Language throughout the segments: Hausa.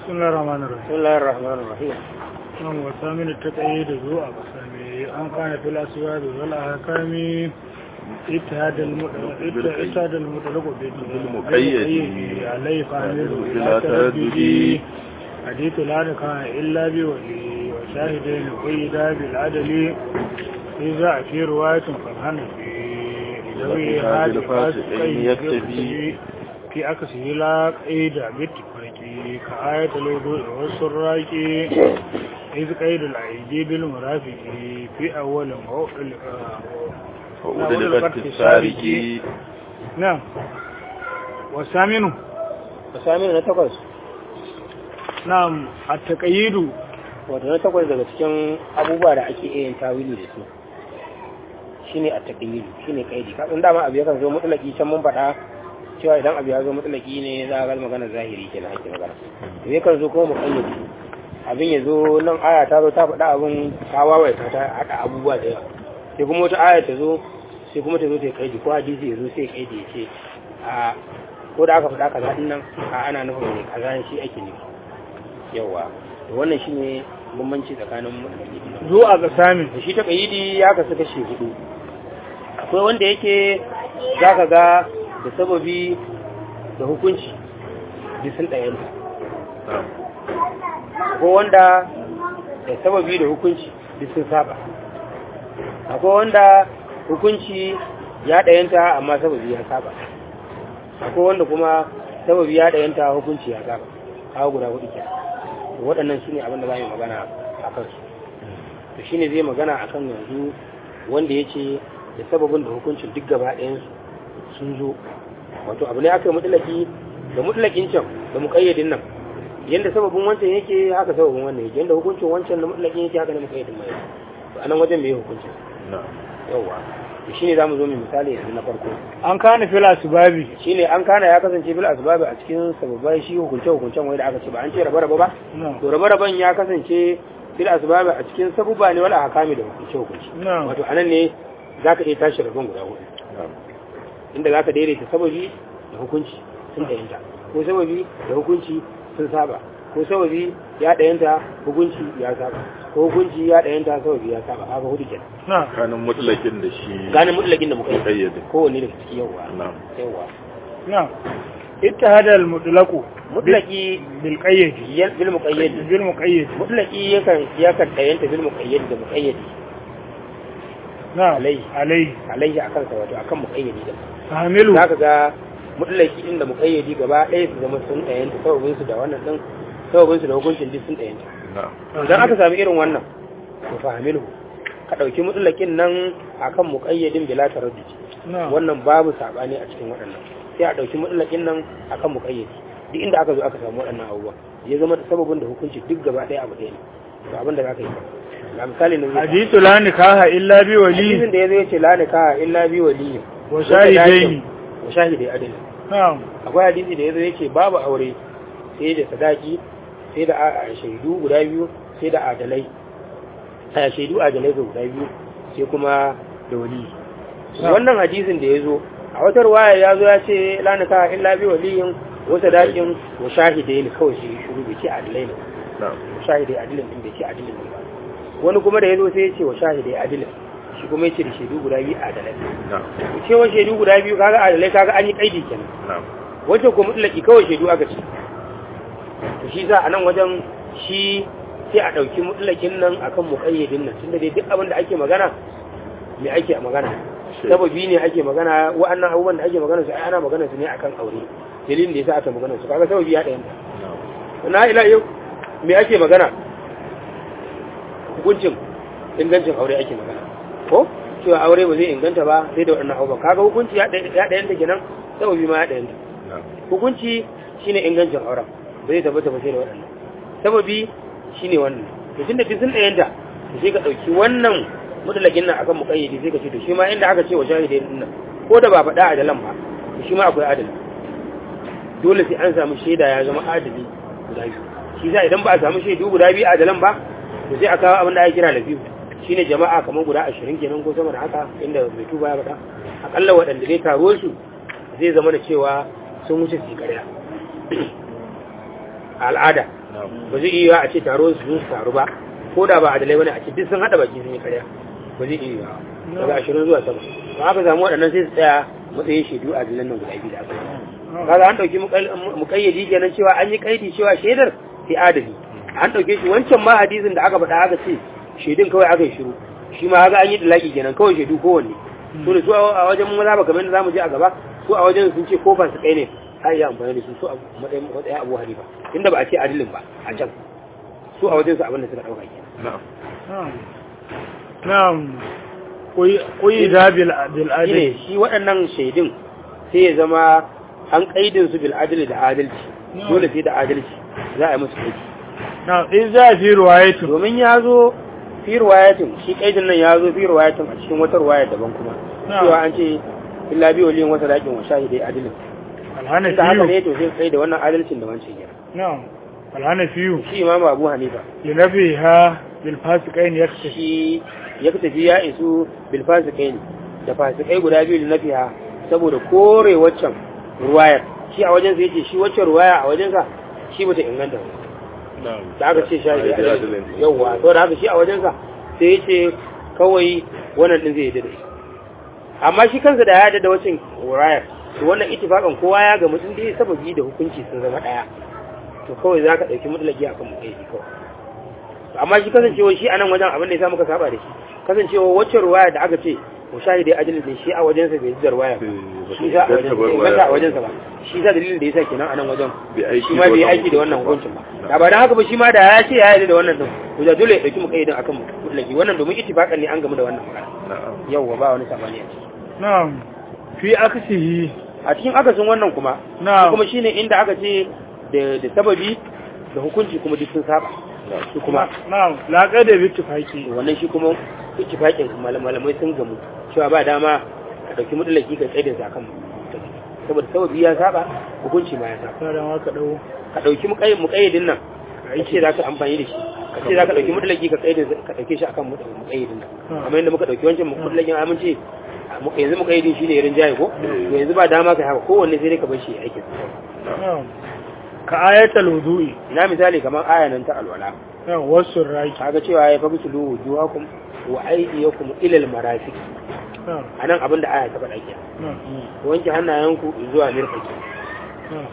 بسم الله الرحمن الرحيم بسم الله الرحمن الرحيم نعم وثامن التقييد ذو أقسام أن كان في الأسباب والأحكام اتهاد المطلق اتهاد المطلق بالمقيد. عليه فعمله بلا لا تردد تردد. حديث لا نكاح إلا بولي وشاهدين قيدا بالعدل إذا في رواية فالحنفي ذوي هذه الفاسقين يكتفي. في أكسه لا قيد بالتفاق كآية الوضوء والسراك إذ قيد الأيدي بالمرافق في أول موقع وأدلفت السارق نعم والثامن Sami na takwas نعم التقييد wato na takwas daga cikin abubuwa da ake iya yin tawili da su shine a taƙayyili shine kaidi kasan dama abu yakan zo mutlaki can mun faɗa cewa idan abu ya zo mutlaki ne za a ga magana zahiri kenan ake magana to yakan zo kuma muƙayyadi abin ya zo nan aya ta zo ta faɗa abin ta wawaita ta haɗa abubuwa da yawa sai kuma wata aya ta zo sai kuma ta zo ta yi kaidi ko hadisi ya zo sai kaidi ya ce a ko da aka faɗa kaza din nan a ana nufin ne kaza ne shi ake nufi yawa to wannan shine bambanci tsakanin mutlaki da ذو أقسام da shi ta kayidi ya kasu kashe hudu akwai wanda yake za ka ga da sababi da hukunci duk sun ɗayanta akwai wanda da sababi da hukunci duk sun saba akwai wanda hukunci ya ɗayanta amma sababi ya saba akwai wanda kuma sababi ya ɗayanta hukunci ya saba kawo guda hudu ke waɗannan su ne abin da za mu yi magana a kansu to shine zai magana akan yanzu wanda ya ce da sababin da hukuncin duk gaba ɗayansu sun zo wato abu ne aka yi mutulaki da mutulakin can da muƙayyadin nan yadda sababin wancan yake haka sababin wannan yake yadda hukuncin wancan da mutulakin yake haka ne muƙayyadin mai to anan wajen me hukuncin yawwa to shine zamu zo mu misali yanzu na farko an kana fil asbabi shine an kana ya kasance bil asbabi a cikin sababbai shi hukunce hukuncen wai da aka ce ba an ce raba raba ba na'am to raba raban ya kasance bil asbabi a cikin sabuba ne wala hakami da hukunce hukunci na'am wato anan ne zaka iya tashi rabon guda hudu inda zaka daidaita sababi da hukunci sun dayanta ko sababi da hukunci sun saba ko sababi ya dayanta hukunci ya saba ko hukunci ya dayanta sababi ya saba haka hudu kenan na'am kanin mutlakin da shi ganin mutlakin da muka yi kayyade kowanne daga ciki yawa na'am yawa na'am ittihada al mutlaqu mutlaki bil qayyid yan bil muqayyad bil muqayyid mutlaki yakan yakan dayanta bil muqayyad da muqayyad na'am Alayhi. alayhi alaihi akan sa wato akan muqayyadi da fahimilu zaka ga mutlaki din da muqayyadi gaba ɗaya su zama sun dayanta sababin su da wannan din sababin su da hukuncin duk sun dayanta na'am idan aka sami irin wannan to fahimilu ka dauki mutlakin nan akan muqayyadin bila taraddud na'am wannan babu sabani a cikin waɗannan sai a dauki mutlakin nan akan muqayyadi duk inda aka zo aka samu waɗannan abubuwa ya zama da sababin da hukunci duk gaba ɗaya abu ɗaya ne to abin da zaka yi ga misali na zai hadithu la nikaha illa bi hadisin wali da ya zo ya ce la nikaha illa bi waliyin wa shahidaini wa shahidai adalin na'am akwai hadisi da ya zo ya ce babu aure sai da sadaki sai da a- a shaidu guda biyu sai da adalai a shaidu adalai ga guda biyu sai kuma da wali Na'am. wannan hadisin da ya zo a wata ruwaya ya zo ya ce la nikaha illa bi waliyin wa sadakin wa shahidai ne kawai shi shuru bai ce adalai ne na'am shahidai adilin din bai ce adilin ne ba wani kuma da ya zo sai ya ce wa shahidai adilin shi kuma ya ce da shaidu guda biyu adalai na'am cewa shaidu guda biyu kaga adalai kaga an yi kaidi kenan na'am wajen ko mutlaki kawai shaidu aka ce to shi za a nan wajen shi sai a ɗauki mutlakin nan akan muƙayyadin nan tunda dai duk abin da ake magana me ake magana Shi. sababi ne ake magana wa'annan abubuwan da ake magana su ai ana magana su ne akan aure dalilin da yasa aka magana su kaga sababi ya ɗayan na'am na ila yau me ake magana hukuncin ingancin aure ake magana ko cewa aure ba zai inganta ba sai da waɗannan abubuwan kaga hukunci ya ɗayanta kenan sababi ma ya ɗayanta na'am hukunci shine ingancin auren ba zai tabbata ba sai da waɗannan sababi shine wannan to tunda duk sun ɗayanta to sai ka ɗauki wannan mutalakin nan akan muƙayyadi sai ka ce to shi ma inda aka ce wa shahidai din nan ko da ba faɗa adalan ba to shi ma akwai adali dole sai an samu shaida ya zama adali guda biyu shi za idan ba a samu shaidu guda biyu adalan ba to sai a kawo abin da ake kira lafiyu shine jama'a kamar guda ashirin kenan ko sama da haka inda mai tuba ya faɗa akalla waɗanda zai taro su zai zama da cewa sun wuce su yi ƙarya a al'ada ba zai iya a ce taro su su taru ba ko da ba adalai bane a ce duk sun hada baki sun yi karya ba zai iya daga ashirin zuwa sama ba aka samu waɗannan sai su tsaya matsayin shaidu a dilan nan guda biyu da aka yi kaga an ɗauki muƙayyadi kenan cewa an yi kaidi cewa shaidar sai adali an ɗauke shi wancan ma hadisin da aka faɗa aka ce shaidun kawai aka yi shiru shi ma haka an yi dalaki kenan kawai shaidu kowanne su da su a wajen maza ba kamar da zamu je a gaba su a wajen sun ce kofa su kai ne har yi amfani da su su a matsayin matsayin abu hanifa inda ba a ce adilin ba a can su a wajen su abin da suka ɗauka kenan na'am kuyi da bil shine adil shi waɗannan shaidun sai ya zama an kaidin su bil adli da adalci dole sai da adalci za a yi musu aiki na'am in za fi ruwayatu domin ya zo fi ruwayatin shi kaidin nan ya zo fi ruwayatin a cikin wata ruwaya daban kuma Na'am. cewa an ce illa bi waliyin wata dakin wa shahidai adilin alhana da haka ne fiyu to sai kai da wannan adalcin da wancan yana na'am alhana fiyu shi imamu abu hanifa linafiha bil fasiqain yaktafi shi ya tafi ya isu bil fasikai da fasikai guda biyu da nafiha saboda kore waccan ruwayar shi a wajen sa yace shi waccan ruwaya a wajen sa shi bata inganta ba da aka ce shahidi adalin yawwa to da haka shi a wajen sa sai yace kawai wannan din zai yi dade amma shi kansa da ya yarda da waccan ruwayar to wannan ittifaqan kowa ya ga mutum dai sababi da hukunci sun zama daya to kawai zaka dauki mutlaki akan mu kai kawai amma shi kasancewa shi a nan wajen abin da ya sa muka saba da shi kasancewa wacce ruwaya da aka ce ko shahidi adalin din shi a wajensa bai ji ruwaya ba shi sa a wajensa bai inganta a wajensa ba shi sa dalilin da yasa kenan a nan wajen shi ma bai aiki da wannan hukuncin ba da ba dan haka ba shi ma da ya ce ya yarda da wannan din to da dole ya dauki mukayyidin akan mutlaki wannan domin ittifaqan ne an gamu da wannan magana yawwa ba wani sabani a ciki na'am fi aksihi a cikin akasin wannan kuma na'am kuma shine inda aka ce da da sababi da hukunci kuma duk sun saba su kuma na'am laqa da bittifaqi wannan shi kuma ittifaqin malamai sun gamu cewa ba dama ka dauki mudallaki ka tsaye da sa kan saboda sababi ya saba hukunci ma ya saba kada ma ka dau ka dauki muqayyid muqayyidin nan ka ce za ka amfani da shi ka ce za ka dauki mudallaki ka tsaye da ka dauke shi akan muqayyidin nan amma yadda muka dauki wancan mudallakin amince yanzu muqayyidin shine irin jaye ko to yanzu ba dama ka haka kowanne sai dai ka bar shi aikin na'am ka ayatul wudu'i ina misali kamar aya nan ta alwala na'am wasu raki kaga cewa ya fabi tulu wujuhakum wa aydiyakum ila almarafiq na'am anan abin da aya ta faɗa ke na'am wanke hannayenku zuwa mirfaki na'am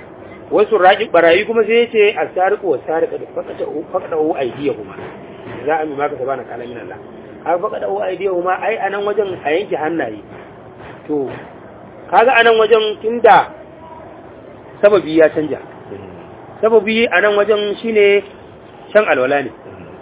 wasu raƙi barayi kuma sai yace as-sariqu was-sariqa da faqata faqata u aydiyahuma za a mi maka sabana kala min Allah har faqata u aydiyahuma ai anan wajen a yanke hannaye to kaga anan wajen tunda sababi ya canja sababi anan wajen shine shan alwala ne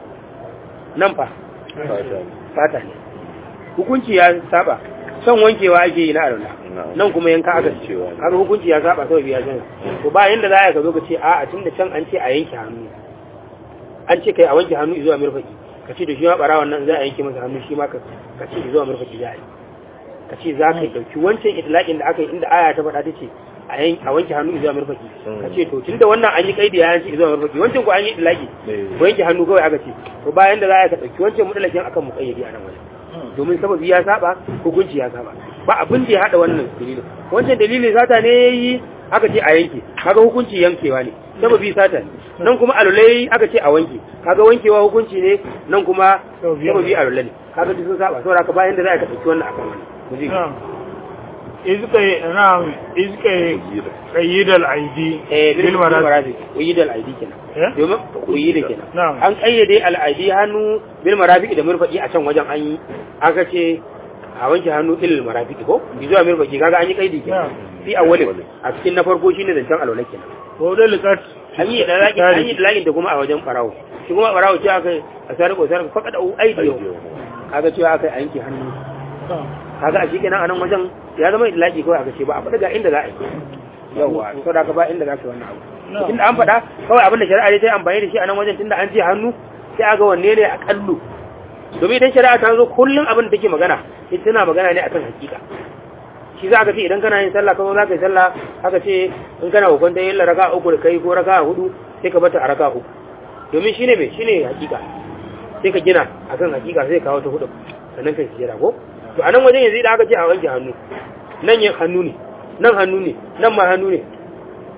nan fa fata ne hukunci ya saba son wankewa ake yi na alwala nan kuma yanka aka ce kaga hukunci ya saba sababi ya canza to ba yanda za a ka zo ka ce a a tunda can an ce a yanke hannu an ce kai a wanke hannu zuwa mirfaki ka ce da shi ma barawan nan za a yanke masa hannu shi ma ka ka ce zuwa mirfaki za a yi ka ce za ka dauki wancan itlaqin da aka yi inda aya ta faɗa ta ce a yan a wanke hannu zuwa mirfaki ka ce to tunda wannan an yi kaidi ya yanke zuwa mirfaki wancan ko an yi itlaqi ko yanke hannu kawai aka ce to bayan da za a ka dauki wancan mutlakin akan muqayyadi a nan wajen domin sababi ya saba hukunci ya saba ba abin da ya hada wannan dalilin wancan dalilin sata ne yayi aka ce a yanke kaga hukunci yankewa ne sababi sata ne nan kuma alulai aka ce a wanke kaga wankewa hukunci ne nan kuma sababi alulai ne kaga duk sun saba saboda haka bayan da za ka dauki wannan akan wannan mu ji na'am izka na'am izka qayyidal aidi eh bil bil marad marafiq uyi da al'aidi kenan Eh? domin uyi da kenan Na'am. an kayyade al'aidi hannu bil marafiq da murfaqi a can wajen an yi aka ce a wanke hannu ilil marafiq ko bi zuwa murfaqi kaga an yi kaidi kenan Na'am. fi awwalin a cikin na farko shine zancen alwala kenan ko da liqat an yi da laki an yi da lakin da kuma a wajen barawo shi kuma barawo ce aka a sarko sarko faqad au aidiyo kaga cewa aka yanke hannu kaga a shikenan anan wajen ya zama da laki kawai aka ce ba a faɗa ga inda za a yi yawa to da ka ba inda za ka yi wannan abu tunda an faɗa kawai abin da shari'a ne ta yi amfani da shi a nan wajen tunda an ce hannu sai aga wanne ne a kallo domin idan shari'a ta zo kullum abin da take magana ita tana magana ne akan hakika shi za ka ce idan kana yin sallah kuma za ka yi sallah aka ce in kana hukunta yin raka uku da kai ko raka hudu sai ka bata a raka uku domin shine me shine hakika sai ka gina akan hakika sai ka kawo ta hudu sannan kai sujjada ko to a nan wajen yanzu idan aka ce a wanke hannu nan yin hannu ne nan hannu ne nan ma hannu ne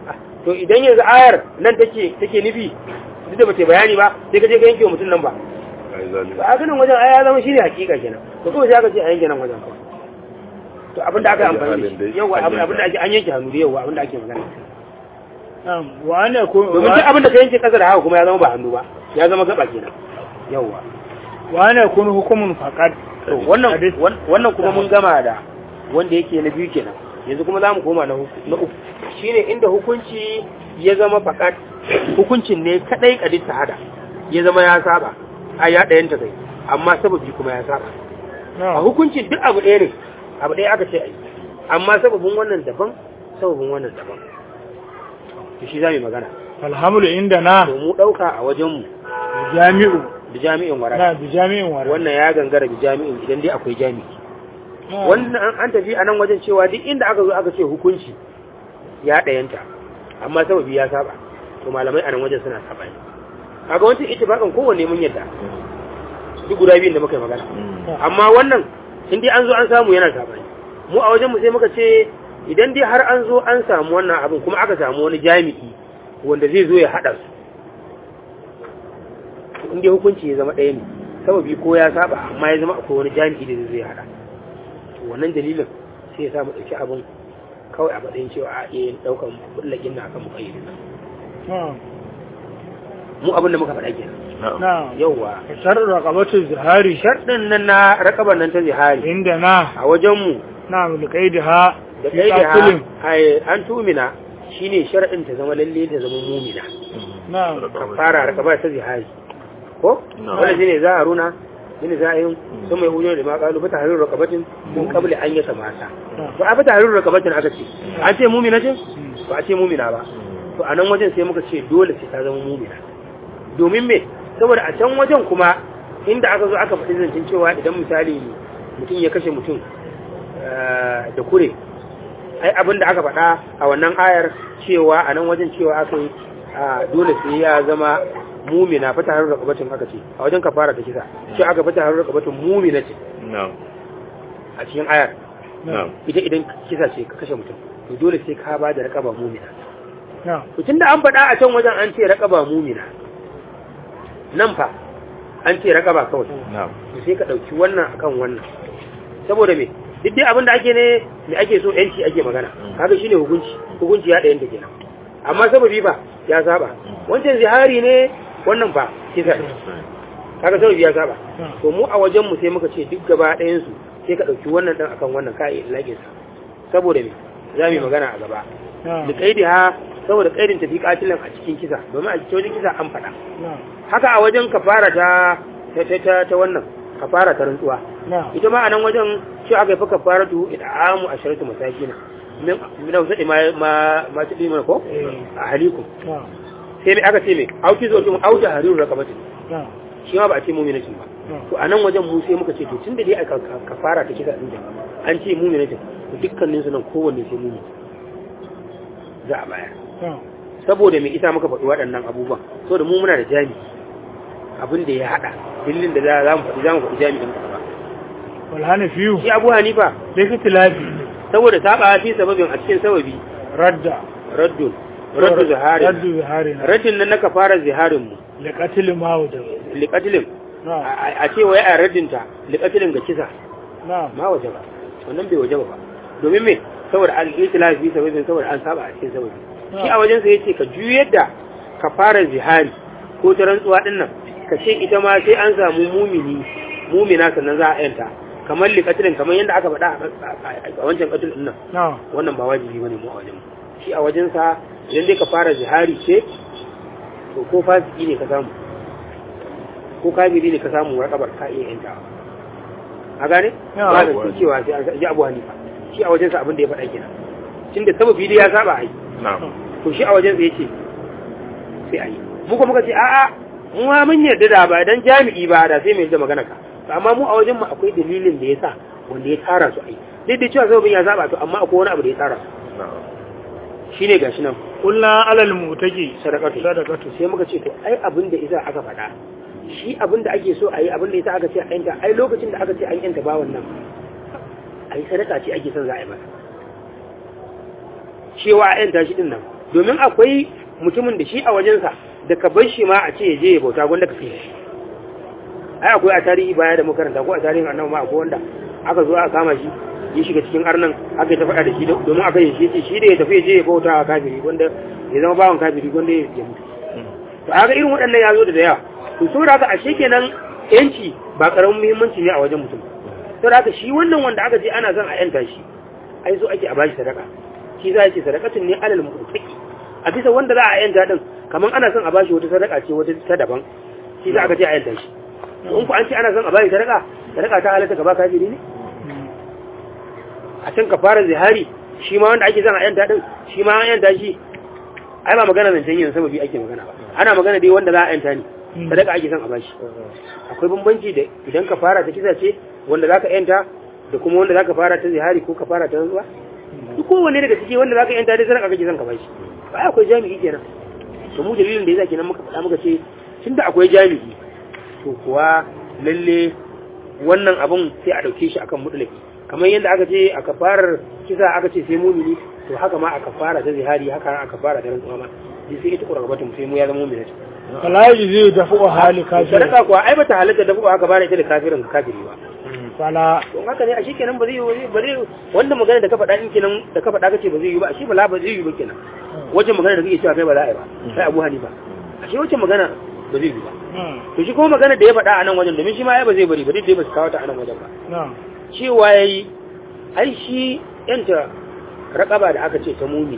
to idan yanzu ayar nan take take nufi duk da bace bayani ba sai ka je ka yanke wa mutum nan ba ai zalimi ba a ganin wajen aya zama shine hakika kenan to kuma sai aka ce a yanke nan wajen kawai to abin da aka yi amfani da shi yawa abin abin da ake an yanke hannu da yawa abin da ake magana na'am wa ana ko domin duk abin da ka yanke kasa da haka kuma ya zama ba hannu ba ya zama gaba kenan yawa wa ana kun hukumun faqat to wannan wannan kuma mun gama da wanda yake na biyu kenan yanzu kuma za mu koma na uku na uku shine inda hukunci ya zama fakat hukuncin ne kadai kadin hada ya zama ya saba a ya ɗayan ta kai amma sababi kuma ya saba a na'am hukuncin duk abu ɗaya ne abu ɗaya aka ce a yi amma sababin wannan daban sababin wannan daban to shi za mu yi magana alhamdu inda na to mu ɗauka a wajenmu jami'u da jami'in wara na bi jami'in wara wannan ya gangara da jami'in idan dai akwai jami'i Na'am. wannan an- an tafi a nan wajen cewa duk inda aka zo aka ce hukunci ya ɗayanta amma sababi ya saba to malamai a nan wajen suna saba ne kaga wancan ittifaqan kowanne mun yadda duk guda biyun da muka yi magana amma wannan in dai an zo an samu yana saba ne mu a wajen mu sai muka ce idan dai har an zo an samu wannan abin kuma aka samu wani jami'i wanda zai zo ya haɗa su to in dai hukunci ya zama ɗaya ne sababi ko ya saba amma ya zama akwai wani jami'i da zai zo ya haɗa to wannan dalilin sai ya sa mu ɗauki abin kawai a matsayin cewa a iya yin ɗaukan bullakin na akan muƙayyadin nan na'am mu abin da muka faɗa kenan na'am yauwa sharru raqabatu zihari sharɗin nan na rakaban nan ta zihari inda na a wajenmu na'am liqaidiha da fi kai da qatilin. ha ai, an tumina shine sharɗin ta zama lalle ta zama mumina na'am fara rakaba ta zihari ko Na'am. wanda shine za a runa shine za a yi sun mai hujjar da ma kalu fata harin rakabatin mun kabli an yata mata ba a fata harin rakabatin aka ce an ce mumina ce ba a ce mumina ba to a nan wajen sai muka ce dole sai ta zama mumina domin me saboda a can wajen kuma inda aka zo aka faɗi zancen cewa idan misali mutum ya kashe mutum eh, da kure ai abin da aka faɗa a wannan ayar cewa a nan wajen cewa aka yi a, dole sai ya zama mumina fata harin rakabatin aka ce a wajen kafara ta kisa shi aka fata harin rakabatin mumina ce na'am a cikin ayar na'am ita idan kisa ce ka kashe mutum to dole sai ka ba da rakaba mumina na'am to tunda an faɗa a can wajen an ce rakaba mumina nan fa an ce rakaba kawai na'am to sai ka ɗauki wannan akan wannan saboda me duk dai abin da ake ne me ake so yanci ake magana kaga shine hukunci hukunci ya ɗayan ta kenan amma sababi ba ya saba wancan zihari ne wannan ba kisa ne kaga sababi ya saba to mu a wajen mu sai muka ce duk gaba ɗayan su sai ka ɗauki wannan ɗan akan wannan ka iya laƙin sa saboda me za mu yi magana a gaba na'am da kaidi ha saboda kaidin tafi katilan a cikin kisa domin a cikin wajen kisa an faɗa na'am haka a wajen kafara ta ta ta ta, ta wannan kafara ta rantsuwa na'am ita ma a nan wajen shi aka yi fa kafara tu id'amu asharatu masakina min min ausadi ma ma ma tudi mana ko eh a halikum na'am sai me aka ce me auki zo kin auta hariru rakabatin na'am shi ma ba a ce mu'minatin ba na'am to a nan wajen mu sai muka ce to tunda dai aka ka- kafara ta kisa din an ce mu'minatin to dukkanin su nan kowanne sai mu'min za a bayar na'am saboda mai isa muka faɗi waɗannan abubuwan saboda mu muna da jami abin da ya haɗa dillin da za mu faɗi za mu faɗi jami'in ba wal hanafiyu shi abu hanifa likitilafi saboda saba fi sababin a cikin sababi radda raddun raddu zahari raddu zihari na raddin nan naka fara ziharin mu liqatil mawda liqatilin na'am a ce wai a raddin ta liqatilin ga kisa na'am ma waje ba wannan bai waje ba domin me saboda al-itilaf fi sababin saboda an saba a cikin sababi shi a wajen sa yace ka juyar da ka fara zihari ko ta rantsuwa din nan ka ce ita ma sai an samu mumini mumina sannan za a yanta kamar liqatilin kamar yadda aka faɗa a wancan qatil din nan na'am wannan ba wajibi bane mu a wajen mu shi a wajen sa idan dai ka fara zihari ce to ko fasiki ne ka samu ko kafiri ne ka samu rakabar ka iya yanta a gane Ya, ba da abuwa. su cewa sai an ji abu hanifa shi a wajen sa abin da ya faɗa kenan tunda sababi dai ya saba ai na'am to shi a wajen sa yace sai ai mu kuma muka ce a'a mu ma mun yarda da ba dan jami'i ba da sai mai da magana ka To amma mu a wajen mu akwai dalilin da yasa wanda ya tara su ai duk da cewa sababin ya saba to amma akwai wani abu da ya tara su na'am shine gashi nan kulna alal mutaki sadaqatu sadaqatu sai muka ce to ai abin da isa aka faɗa shi abin da ake so a yi abin da isa aka ce a yanta ai lokacin da aka ce an yanta bawan nan ai sadaka ce ake son za a yi masa cewa a yanta shi din nan domin akwai mutumin da shi a wajensa da ka bar shi ma a ce ya je ya bauta gwanda ka kai shi ai akwai a tarihi baya da makaranta ko a tarihin annabi ma akwai wanda aka zo aka kama shi ya shiga cikin arnan aka yi ta faɗa da shi domin aka yi shi shi da ya tafi ya je ya bauta a kafiri wanda ya zama bawan kafiri wanda ya mutu to aka irin waɗannan ya zo da yawa to saboda haka ashe kenan yanci ba karamin muhimmanci ne a wajen mutum saboda haka shi wannan wanda aka je ana son a yanta shi ai so ake a bashi sadaka shi za a ce sadakatun ne alal mutaki a bisa wanda za a yanta din kamar ana son a bashi wata sadaka ce wata ta daban shi za aka ce a yanta shi to in ku an ce ana son a bashi sadaka sadaka ta halatta gaba kafiri ne a can ka fara zihari shi ma wanda ake son a yanta din shi ma an yanta shi ai ba magana zancen yin sababi ake magana ba ana magana dai wanda za a yanta ne sadaka ake son a bashi akwai bambanci da idan ka fara ta kisa ce wanda za ka yanta da kuma wanda za ka fara ta zihari ko ka fara ta rantsuwa duk kowanne daga ciki wanda za ka yanta dai sadaka kake son ka bashi ba akwai jami'i kenan to mu dalilin da yasa kenan muka faɗa muka ce tunda akwai jami'i to kuwa lalle wannan abun sai a ɗauke shi akan mutlaki kamar yadda aka ce a kafarar kisa aka ce sai mumini to haka ma a kafara ta zihari haka a kafara ta rantsuwa ma dai sai ita kurgabatun sai mu ya zama mumini fala yaji dafu hali kafir sadaka kuwa ai bata halatta dafu haka bane ita da kafirin kafiri ba fala to haka ne a shi kenan ba zai yi ba zai wanda magana da ka faɗa din kenan da ka faɗa kace ba zai yi ba shi bala ba zai yi ba kenan wajen magana da kake cewa kai ba za a yi ba sai Abu Hanifa a shi wace magana ba zai yi ba to shi kuma magana da ya faɗa a nan wajen domin shi ma ai ba zai bari ba dai ba su kawo ta a nan wajen ba na'am cewa yayi ai shi yanta raƙaba da aka ce ta mumini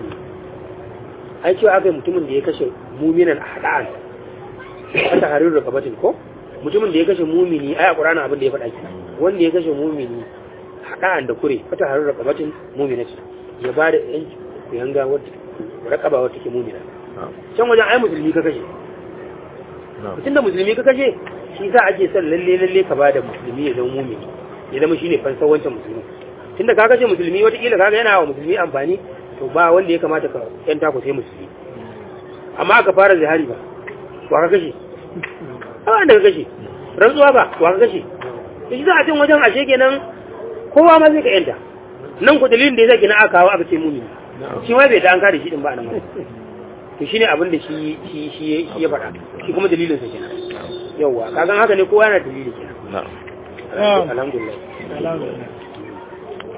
ai cewa aka yi mutumin da ya kashe muminan a haɗa'an wata harin rakabatin ko mutumin da ya kashe mumini ai a ƙuranin abin da ya faɗa kenan wanda ya kashe mumini haɗa'an da kure wata harin rakabatin muminatin ya ba da yan yanga wadda rakaba wadda ke mumina can wajen ai musulmi ka kashe mutum da musulmi ka kashe shi sa ake son lalle lalle ka ba da musulmi ya zama mumini ya zama shine fansar wancan musulmi tunda ka kashe musulmi watakila kaga yana wa musulmi amfani to ba wanda ya kamata ka yanta ku sai musulmi amma aka fara zihari ba wa ka kashe a wanda ka kashe rantsuwa ba wa ka kashe to shi za a cin wajen ashe kenan kowa ma zai ka yanta nan ku dalilin da ya zaki na aka kawo aka ce mumini shi ma bai da an kare shi din ba nan wani to shine abin da shi shi shi ya faɗa shi kuma dalilin sa kenan yawa kagan haka ne kowa yana dalili kenan na'am alhamdulillah alhamdulillah